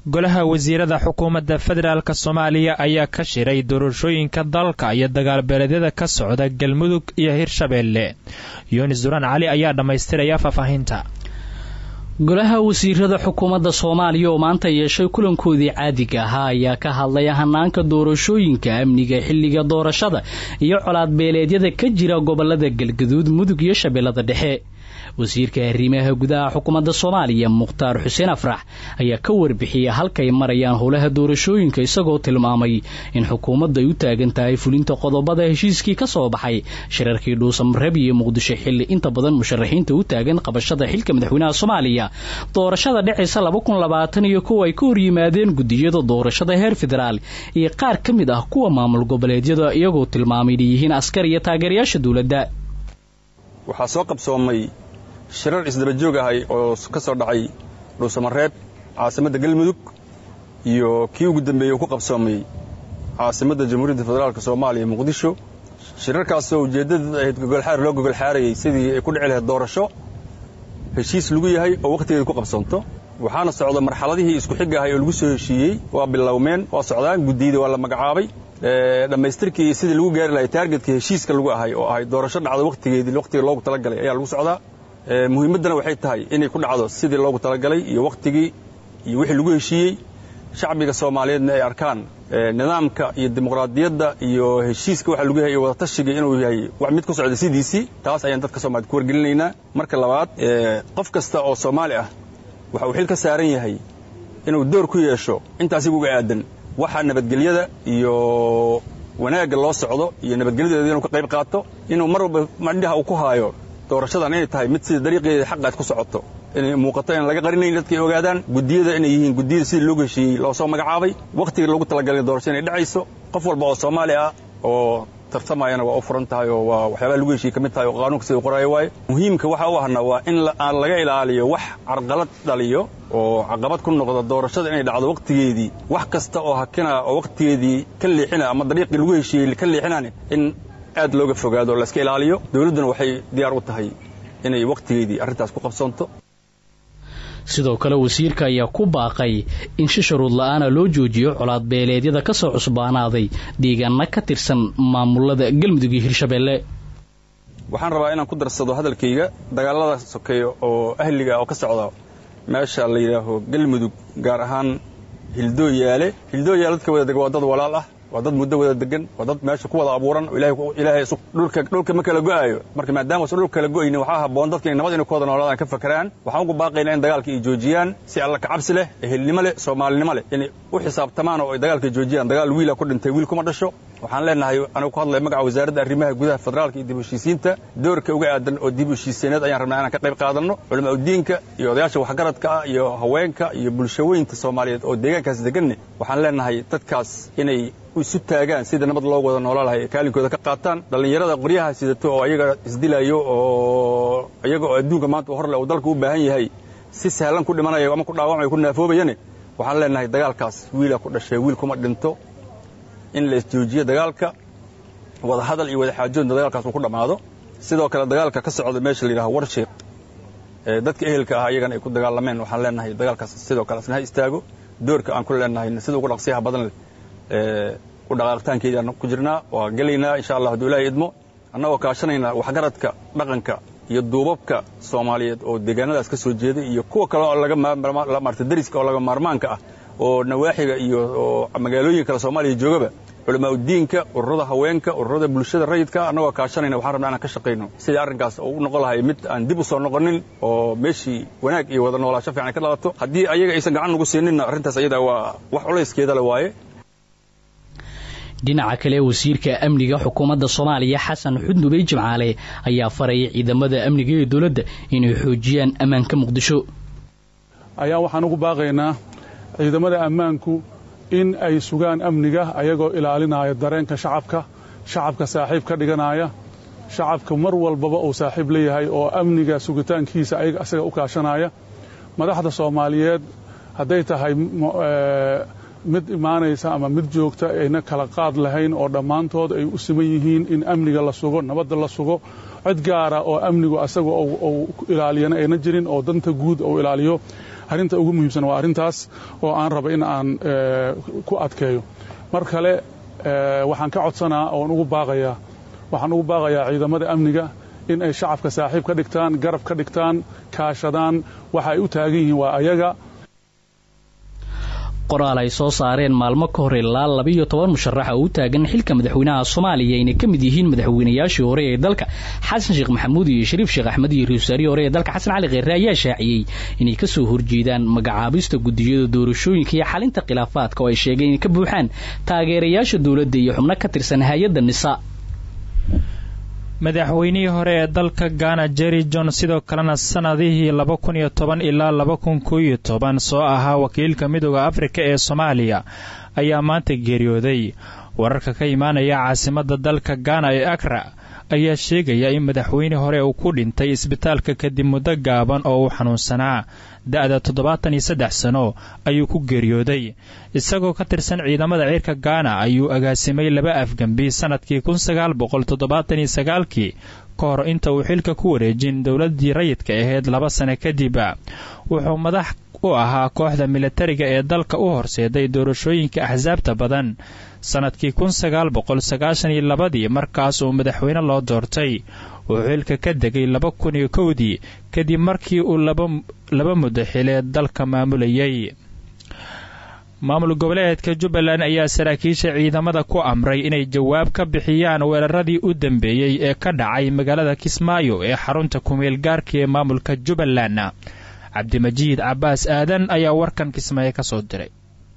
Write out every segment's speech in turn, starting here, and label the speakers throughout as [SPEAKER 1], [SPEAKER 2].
[SPEAKER 1] golaha wasiirada xukuumadda federaalk soomaaliya ayaa ka shiray doorashooyinka dalka iyo dagaalbeeleedyada ka socda galmudug iyo hirshabeelle yunis duraan cali ayaa dhammaystiraya faahfaahinta
[SPEAKER 2] golaha wasiirada xukuumadda soomaaliya oo maanta yeeshay kulankoodii caadiga ahaa ayaa ka hadlay hanaanka doorashooyinka amniga xilliga doorashada iyo colaad beeleedyada ka jira gobolada galgaduud mudug iyo shabeellada dhexe wasiirka arrimaha gudaha xukuumadda soomaaliya mukhtaar xuseen afrax ayaa ka warbixiyay halkay marayaan howlaha doorashooyinka isagoo tilmaamay in xukuumaddu ay u taagan tahay fulinta qodobada heshiiskii ka soo baxay shirarkii dhuusamareeb iyo muqdisho xilli inta badan musharaxiinta u taagan qabashada xilka madaxweynaha soomaaliya doorashada dhexaysa laba kun labaatan iyo kuwa ay ka hor yimaadeen gudiyada doorashada heer federaal iyo qaar ka mid ah kuwa maamul goboleedyada iyagoo tilmaamay inay yihiin askar iyo taageerayaasha dowladda
[SPEAKER 3] waxaa soo qabsoomay shirar isdaba joog ahay oo ka soo dhacay dhuusamareeb caasimadda galmudug iyo kii ugu dambeeyey uu ku qabsoomay caasimadda jamhuuriyadda federaalk soomaaliya muqdisho shirarkaasoo ujeeddada ahayd gogolxaar loo gogolxaarayay sidii ay ku dhici lahayd doorasho heshiis lagu yahay oo wakhtigeeda ku qabsoonto waxaana socda marxaladihii isku xig ahay oo lagu soo heshiiyey waa bilowmeen waa socdaan guddiyada waa la magacaabay dhammaystirkii sidii lagu gaari lahay taargetkii heshiiska lagu ahay oo ahay doorasho dhacdo wakhtigeedii wakhtiga loogu talagalay ayaa lagu socdaa muhiimaddana waxay tahay inay ku dhacdo sidii loogu talagalay iyo wakhtigii iyo wixii lagu heshiiyey shacbiga soomaaliyeedna ay arkaan nidaamka iyo dimuqraadiyadda iyo heshiiska waxa lagu yahay iyo wadatashiga inuu yahay wax mid ku socda sidiisii taas ayaan dadka soomaaliyed ku wargelinaynaa marka labaad qof kasta oo soomaali ah waxa uu xil ka saaran yahay inuu door ku yeesho intaasiga uga aadan waxa nabadgelyada iyo wanaagga loo socdo iyo nabadgelyadeeda inuu ka qayb qaato inuu mar walba madhaha uu ku haayo doorashadan inay tahay mid sida dariiqeeda xaqaad ku socoto inay muuqato in laga qarinayn dadka ay ogaadaan guddiyada inay yihiin guddiyada sidii loogu heshiiyey loo soo magacaabay wakhtigii loogu talagalay doorasho inay dhacayso qof walba oo soomaali ah oo tartamayana waa u furan tahay oo waa waxyaabaha lagu heshiiyey ka mid tahay oo qaanuunka sida u qoraayo waaye muhiimka waxa u ahna waa in aan laga ilaaliyo wax carqalad dhaliyo oo caqabad ku noqda doorashada inay dhacdo wakhtigeedii wax kasta oo hakina oo wakhtigeedii ka leexina ama dariiqii lagu heshiiyey ka leexinaan in aad looga fogaado oo layska ilaaliyo dawladduna waxay diyaar u tahay inay wakhtigeedii arrintaas ku qabsoonto
[SPEAKER 2] sidoo kale wasiirka ayaa ku baaqay in si shuruud la-aana loo joojiyo colaad beeleedyada ka soo cusbaanaaday deegaana ka tirsan maamulada galmudug iyo hirshabeelle
[SPEAKER 3] waxaan rabaa inaan ku darsado hadalkayga dagaalada sokeeya oo ahliga oo ka socda meesha la yidhaaho galmudug gaar ahaan hildooyaale hildooyaale dadka wada dega waa dad walaal ah waa dad muddo wada degan waa dad meesha ku wada abuuran oo ilaahay dhulka ma kala go'aayo marka maadaama usan dhulka kala go'aynin waxaa habboon dadka inay nabad inay ku wada noolaadaan ka fakaraan waxaan ugu baaqaynaa in dagaalka ay joojiyaan si alla kacabsi leh ehelnimo leh soomaalinimo leh inay u xisaabtamaan oo ay dagaalka joojiyaan dagaal wiila ku dhintay wiil kuma dhasho waxaan leenahay anigu ku hadlaya magaca wasaaradda arrimaha gudaha federaalka iyo dib heshiisiinta doorka uga aadan oo dib heshiiseeneed ayaan rabnaa inaan ka qayb qaadanno culamaa udiinka iyo odayaasha waxgaradka ah iyo haweenka iyo bulshaweynta soomaaliyeed oo deegaankaas deganne waxaan leenahay dadkaas inay isu taagaan sida nabad loo wada noolaa lahay kaalinkooda ka qaataan dhallinyarada qoryaha sidato oo ayaga isdilayo oo iyaga oo adduunka maanta hor leh uu dalka u baahan yahay si sahlan ku dhimanayo ama ku dhaawacmayo ku naafoobayane waxaan leenahay dagaalkaas wiila ku dhashay wiil kuma dhinto in la isjoojiyo dagaalka wada hadal iyo wada xaajoodna dagaalkaas uu ku dhammaado sidoo kale dagaalka ka socda meesha la yidhaha warshiiq dadka ehelka ah ayagana ay ku dagaalameen waxaan leenahay dagaalkaas sidoo kale asna ha istaago doorka aan ku leenahay sida ugu dhaqsiyaha badan leh u dhaqaaqitaankeedii aan ku jirnaa waa gelaynaa insha allah hadduu ilaahay idmo annagoo kaashanayna waxgaradka dhaqanka iyo duubabka soomaaliyeed oo deegaanadaas ka soo jeeday iyo kuwa kale oo laga maarta dariska oo laga maarmaanka ah oo nawaaxiga iyo magaalooyin kale soomaaliya joogaba culamaa udiinka ururada haweenka ururada bulshada rayidka annagoo kaashanayna waxaan rabnaa inaan ka shaqayno sidii arrinkaas u noqon lahay mid aan dib u soo noqonin oo meeshii wanaag iyo wada noolaasho fiican ka dhalato haddii ayaga aysan gacan nagu siininna arrintaas ayada waa wax culayskeeda le waaye
[SPEAKER 2] dhinaca kale wasiirka amniga xukuumadda soomaaliya xasan xudnubey jimcaale ayaa farayay ciidamada amniga ee dowladda inay xoojiyaan ammaanka muqdisho
[SPEAKER 4] ayaa waxaan ugu baaqaynaa ciidamada ammaanku in ay sugaan amniga ayagoo ilaalinaya dareenka shacabka shacabka saaxiib ka dhiganaya shacabka mar walbaba uu saaxiib leeyahay oo amniga sugitaankiisa ayaga asaga u kaashanaya madaxda soomaaliyeed hadday tahay mid imaanaysa ama mid joogta ayna kala qaad lahayn oo dhammaantood ay u siman yihiin in amniga la sugo nabadda la sugo cid gaara oo amnigu asaga uu ilaaliyana ayna jirin oo danta guud uu ilaaliyo arrinta ugu muhiimsan waa arrintaas oo aan raba in aan ku adkeeyo mar kale waxaan ka codsanaa oon ugu baaqayaa waxaan ugu baaqayaa ciidamada amniga in ay shacabka saaxiib ka dhigtaan garab ka dhigtaan kaashadaan waxa ay u taagan yihiin waa ayaga
[SPEAKER 2] qoraal ay soo saareen maalmo ka hor ilaa labiiyo toban musharaxa oo u taagan xilka madaxweynaha soomaaliya ayna ka mid yihiin madaxweynayaashii hore ee dalka xasan sheekh maxamuud iyo shariif sheekh axmed iyo ra-iisul hore ee dalka xasan cali kheyre ayaa shaaciyey inay ka soo horjeedaan magacaabista gudiyada doorashooyinka iyo xalinta khilaafaadka oo ay sheegeen inay ka buuxaan taageerayaasha dowladda iyo xubno ka tirsan hay-adda nisa
[SPEAKER 1] madaxweynihii hore ee dalka gaana jerry john sidoo kalena sannadihii laba kun iyo toban ilaa laba kun koo iyo toban soo ahaa wakiilka midooda afrika ee soomaaliya ayaa maanta geeriyooday wararka ka imaanaya caasimadda dalka gaana ee akra ayaa sheegaya in madaxweyne hore uu ku dhintay isbitaalka kadib muddo gaaban oo uu xanuunsanaa da-da toddobaatan iyo saddex sano ayuu ku geeriyooday isagoo ka tirsan ciidamada ciirka gaana ayuu agaasimay laba afgembi sannadkii kun sagaal boqol toddobaatan iyo sagaalkii ka hor inta uu xilka ku wareejin dowladdii rayidka ahayd laba sano kadib wuxuu madax u ahaa kooxda militariga ee dalka u horseeday doorashooyinka axsaabta badan sannadkii kun sagaal boqol sagaashan iyo labadii markaas uu madaxweyne loo doortay wuxuu xilka ka degay laba kun iyo kowdii kadib markii uu laba muddo xileed dalka maamulayay maamul goboleedka jubbaland ayaa saraakiisha ciidamada ku amray inay jawaab ka bixiyaan weeraradii u dambeeyey ee ka dhacay magaalada kismaayo ee xarunta kumeel gaarka ee maamulka jubbaland cabdimajiid cabbaas aadan ayaa warkan kismaayo ka soo diray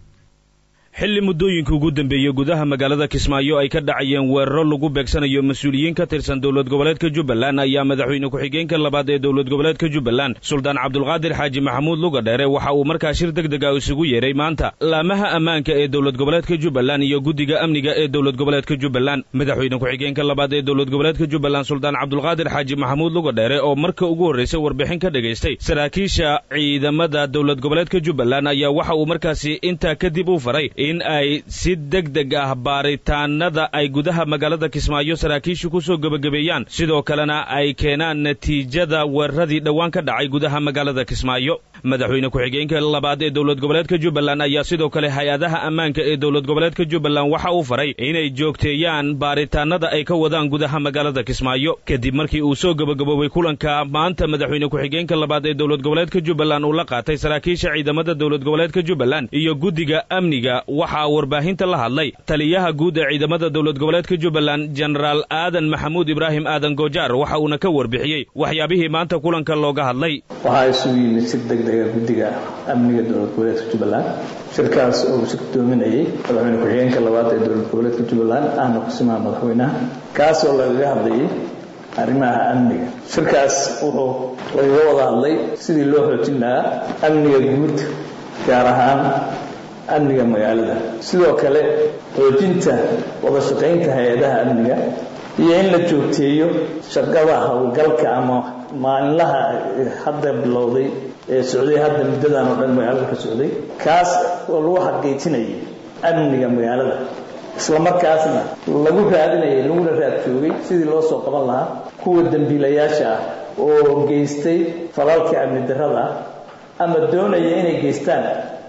[SPEAKER 5] xilli muddooyinka ugu dambeeyey gudaha magaalada kismaayo ay ka dhacayeen weeraro lagu beegsanayo mas-uuliyiin ka tirsan dowlad goboleedka jubbaland ayaa madaxweyne ku-xigeenka labaad ee dowlad goboleedka jubbaland suldaan cabdulqaadir xaaji maxamuud lugadheere waxa uu markaa shir deg deg a isugu yeedhay maanta laamaha ammaanka ee dowlad goboleedka jubbaland iyo guddiga amniga ee dowlad goboleedka jubbaland madaxweyne ku-xigeenka labaad ee dowlad goboleedka jubbaland suldaan cabdulqaadir xaaji maxamuud lugadheere oo marka ugu horraysay warbixin ka dhagaystay saraakiisha ciidamada dowlad goboleedka jubbaland ayaa waxa uu markaasi intaa kadib u faray in ay si deg deg ah baaritaanada ay gudaha magaalada kismaayo saraakiishu ku soo gebagabeeyaan sidoo kalena ay keenaan natiijada weeraradii dhowaan ka dhacay gudaha magaalada kismaayo madaxweyne ku-xigeenka labaad ee dowlad goboleedka jubbaland ayaa sidoo kale hay-adaha ammaanka ee dowlad goboleedka jubbaland waxa uu faray inay joogteeyaan baaritaanada ay ka wadaan gudaha magaalada kismaayo kadib markii uu soo gebagaboobay kulanka maanta madaxweyne ku-xigeenka labaad ee dowlad goboleedka jubbaland uu la qaatay saraakiisha ciidamada dowlad goboleedka jubbaland iyo guddiga amniga waxaa warbaahinta la hadlay taliyaha guud ee ciidamada dowlad goboleedka jubbaland jenaraal aadan maxamuud ibraahim aadan goojaar waxa uuna ka warbixiyey waxyaabihii maanta kulanka looga hadlay
[SPEAKER 6] waxaa isugu yimid si deg dega guddiga amniga dowlad goboleedka jubbaland shirkaas oo uu shirkadoominayay madaxweyne ku-xigeenka labaad ee dowlad goboleedka jubbaland ahna kusimaha madaxweynaha kaas oo lagaga hadlayay arrimaha amniga shirkaas wuxuu lagaga wada hadlay sidii loo xoojin lahaa amniga guud gaar ahaan amniga magaalada sidoo kale xoojinta wada shaqaynta hay-adaha amniga iyo in la joogteeyo shaqada howlgalka ama maalinlaha hadda bilowday ee socday hadda muddadan oo dhan magaalada ka socday kaas oo lagu xaqiijinayay amniga magaalada isla markaasna lagu raadinayay laguna raad joogay sidii loo soo qaban lahaa kuwa dembiilayaasha ah oo geystay falalka amni darrada ah ama doonaya inay geystaan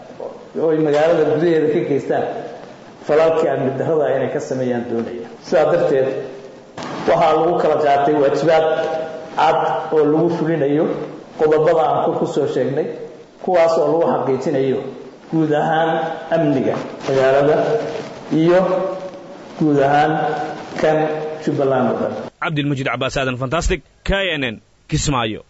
[SPEAKER 6] oy magaalada gudaheeda ka geystaan falalkii amni darrada inay ka sameeyaan doonaya sidaa darteed waxaa lagu kala qaatay waajibaad cad oo lagu fulinayo qodobada aan kor ku soo sheegnay kuwaas oo lagu xaqiijinayo guud ahaan amniga magaalada iyo guud ahaan kan jubbaland oo dhan
[SPEAKER 5] cabdilmajiid cabaas aadan fantastic k n n kismaayo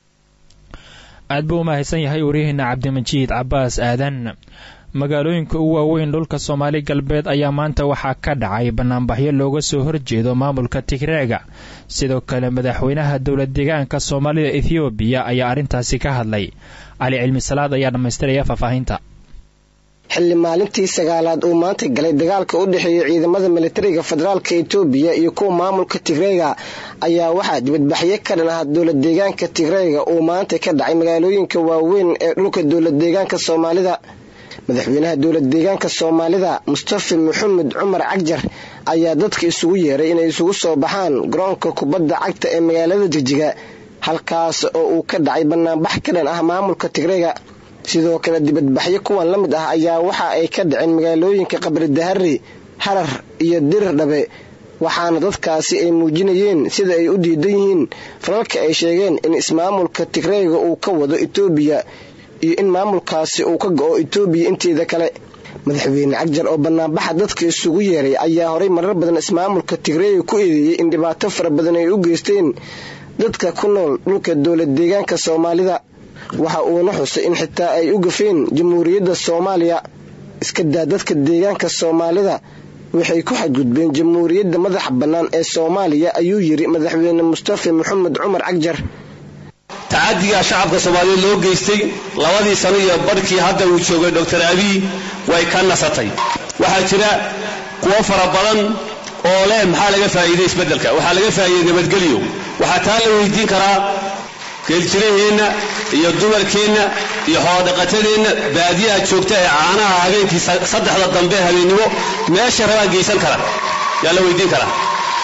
[SPEAKER 1] aad buu u mahadsan yahay waryaheena cabdimajiid cabbaas aadan magaalooyinka ugu waaweyn dhulka soomaali galbeed ayaa maanta waxaa ka dhacay banaanbaxyo looga soo horjeedo maamulka tigreega sidoo kale madaxweynaha dowlad deegaanka soomaalida ethoobiya ayaa arrintaasi ka hadlay cali cilmi salaad ayaa dhammaystiraya faahfaahinta
[SPEAKER 7] xilli maalintii sagaalaad uu maanta galay dagaalka u dhexeeya ciidamada militariga federaalka etoobiya iyo kuwa maamulka tigreega ayaa waxaa dibadbaxyo ka dhan ah dowlad deegaanka tigreega uu maanta ka dhacay magaalooyinka waaweyn ee dhulka dowlad deegaanka soomaalida madaxweynaha dowlad deegaanka soomaalida mustafa maxamed cumar cagjar ayaa dadka isugu yeeray inay isugu soo baxaan garoonka kubadda cagta ee magaalada jigjiga halkaas oo uu ka dhacay banaanbax ka dhan ah maamulka tigreega sidoo kale dibadbaxyo kuwan la mid ah ayaa waxa ay ka dhaceen magaalooyinka qabri dahari harar iyo dirir dhabe waxaana dadkaasi ay muujinayeen sida ay u diidan yihiin falalka ay sheegeen in ismaamulka tigreega uu ka wado etoobiya iyo in maamulkaasi uu ka go-o etoobiya inteeda kale madaxweyne cagjar oo banaanbaxa dadka isugu yeeray ayaa horay marar badan ismaamulka tigreega ku eedeeyey in dhibaato fara badan ay u geysteen dadka ku nool dhulka dowlad deegaanka soomaalida waxa uuna xusay in xitaa ay u gafeen jamhuuriyadda soomaaliya iska daa dadka deegaanka soomaalida waxay ku xadgudbeen jamhuuriyadda madaxa bannaan ee soomaaliya ayuu yidhi madaxweyne mustafa maxamed cumar cagjar
[SPEAKER 8] tacadigaa shacabka soomaaliyeed loo geystay labadii sano iyo barhkii hadda uu joogay doctor abiy way ka nasatay waxaa jira kuwo fara badan oo leh maxaa laga faa'iiday isbeddelka waxaa laga faa'iiday nabadgelyo waxaa taa la weydiin karaa geeljiraheenna iyo dumarkeenna iyo xoolodhaqatadeenna baadiyaha joogta ee caanaha habeenkii saddexda dambe habeennimo meesha rabaa geysan kara yaa la weydiin karaa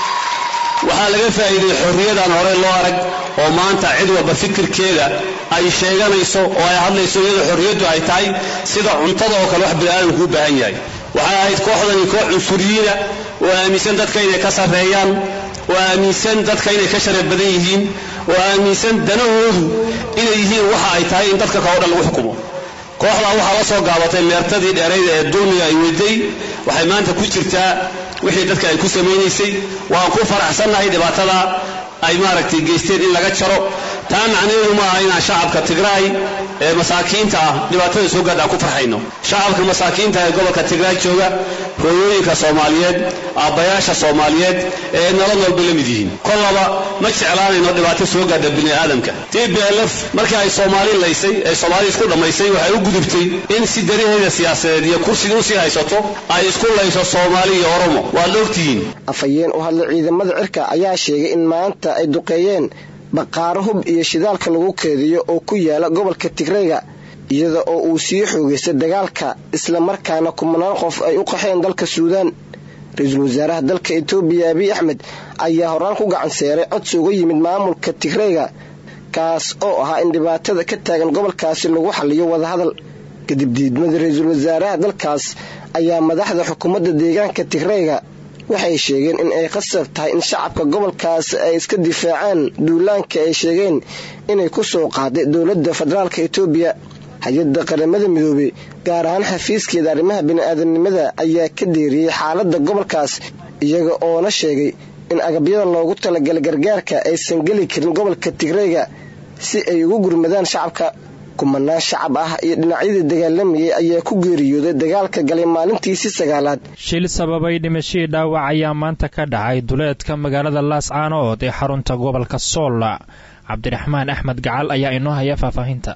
[SPEAKER 8] waxaa laga faa'iiday xorriyadaan hore loo arag oo maanta cid walba fikirkeeda ay sheeganayso oo ay hadlayso iyadoo xorriyaddu ay tahay sida cuntada oo kale wax bini'aadamku u baahan yahay waxay ahayd kooxdani koox cunsuriyiina oo aaminsan dadka inay ka sarreeyaan oo aaminsan dadka inay ka sharaf badan yihiin oo aaminsan danahoodu inay yihiin waxa ay tahay in dadka kao dhan lagu xukumo kooxdaa waxaa la soo gaabatay meertadii dheerayda ee dulmiga ay weday waxay maanta ku jirtaa wixii dadka ay ku samaynaysay waan ku faraxsannahay dhibaatada ay maaragtay geysteen in laga jaro taa macnaheedu ma aha inaan shacabka tigraay ee masaakiinta ah dhibaatada soo gaadha aan ku farxayno shacabka masaakiinta ee gobolka tigraay jooga hooyooyinka soomaaliyeed aabbayaasha soomaaliyeed ee nolol walba la mid yihiin kollaba ma jeclaanayno dhibaato soo gaadha bini aadamka t b l f markii ay soomaali laysay ee soomaali isku dhammaysay waxay u gudubtay in si dariheeda siyaasadeed iyo kursiga usii haysato ay isku layso soomaali iyo oromo waad ogtihiin
[SPEAKER 7] afhayeen u hadlay ciidamada cirka ayaa sheegay in maanta ay duqeeyeen baqaaro hub iyo shidaalka lagu keediyo oo ku yaala gobolka tigreyga iyada oo uu sii xoogaystay dagaalka islamarkaana kumanaan qof ay u qaxeen dalka suudaan ra-iisul wasaaraha dalka etoobiya abiy axmed ayaa horaan ku gacan seeray codsi uga yimid maamulka tigreyga kaas oo ahaa in dhibaatada ka taagan gobolkaasi lagu xaliyo wadahadal kadib diidmada ra-iisul wasaaraha dalkaas ayaa madaxda xukuumadda deegaanka tigreyga waxay sheegeen in ay qasab tahay in shacabka gobolkaas ay iska difaacaan duulaanka ay sheegeen inay ku soo qaaday dowladda federaalka etoobiya hay-adda qaramada midoobey gaar ahaan xafiiskeeda arrimaha bini-aadamnimada ayaa ka deeriyey xaaladda gobolkaas iyaga oona sheegay in agabyada loogu talagalay gargaarka aysan geli karin gobolka tigreyga si ay ugu gurmadaan shacabka kumanaan shacab ah iyo dhinacyadii dagaalamayay ayaa ku geeriyooday dagaalka galay maalintiisii sagaalaad
[SPEAKER 1] shil sababay dhimashadii dhaawac ayaa maanta ka dhacay duleedka magaalada laascaanood ee xarunta gobolka sool cabdiraxmaan axmed gacal ayaa inoo haya faahfaahinta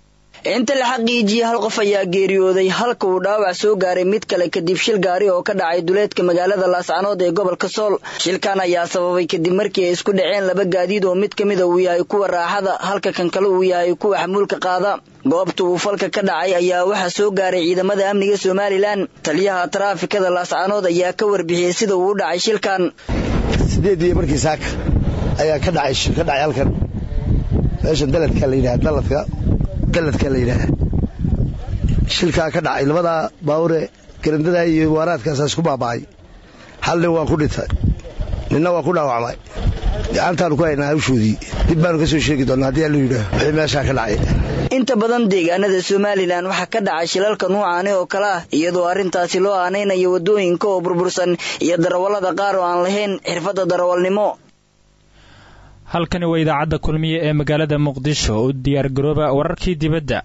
[SPEAKER 9] inta la xaqiijiyey hal qof ayaa geeriyooday halka uu dhaawac soo gaaray mid kale kadib shil gaari oo ka dhacay duleedka magaalada laascanood ee gobolka sool shilkan ayaa sababay kadib markii ay isku dhaceen laba gaadiid oo mid ka mida uu yahay kuwa raaxada halka kan kale uu yahay kuwa xamuulka qaada goobta uu falka ka dhacay ayaa waxaa soo gaaray ciidamada amniga somalilan taliyaha taraafikada laascanood ayaa ka warbixiyey sida uu u dhacay shilkan
[SPEAKER 10] sideedii markii saaka ayaa ka dhacay shil ka dhacay halkan meeshan daladka la yidhaha daladka daladka la yidhaaha shilkaa ka dhacay labadaa baawure garandada iyo waaraadkaasaa isku baaba'ay hal nin waa ku dhintay ninna waa ku dhaawacmay gacantaanu ku haynaa hawshoodii dib baanu ka soo sheegi doonaa haddii allu yidhaah wixii meeshaa ka dhacay
[SPEAKER 9] inta badan deegaanada somalilan waxaa ka dhacay shilalka nuucaani oo kale ah iyadoo arrintaasi loo aanaynayo waddooyinka oo burbursan iyo darawallada qaar oo aan lahayn xirfadda darawalnimo
[SPEAKER 1] halkani waa idaacadda kulmiye ee magaalada muqdisho u diyaargarooba wararkii dibadda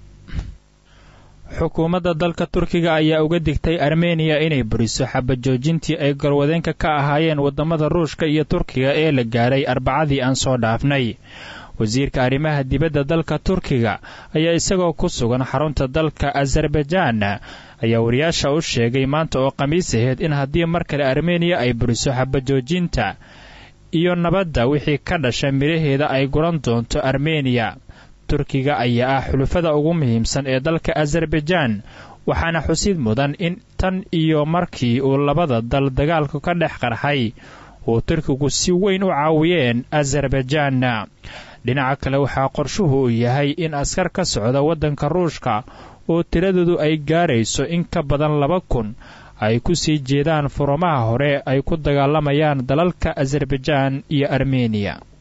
[SPEAKER 1] xukuumadda dalka turkiga ayaa uga digtay armeniya inay buriso xabajoojintii ay garwadeenka ka ahaayeen waddamada ruushka iyo turkiga ee la gaadhay arbacadii aan soo dhaafnay wasiirka arrimaha dibadda dalka turkiga ayaa isagoo ku sugan xarunta dalka azerbaijaan ayaa wariyaasha u sheegay maanta oo khamiis aheyd in haddii mar kale armeniya ay buriso xabajoojinta iyo nabadda wixii ka dhasha midhaheeda ay guran doonto armeniya turkiga ayaa ah xulufada ugu muhiimsan ee dalka azerbaijaan waxaana xusid mudan in tan iyo markii uu labada dal dagaalku ka dhex qarxay uu turkigu si weyn u caawiyeen azerbaijaan dhinaca kale waxaa qorshuhu uu yahay in askar ka socda waddanka ruushka oo tiradoodu ay gaarayso in ka badan laba kun ay ku sii jeedaan furumaha hore ay ku dagaalamayaan dalalka azerbaijaan iyo armeniya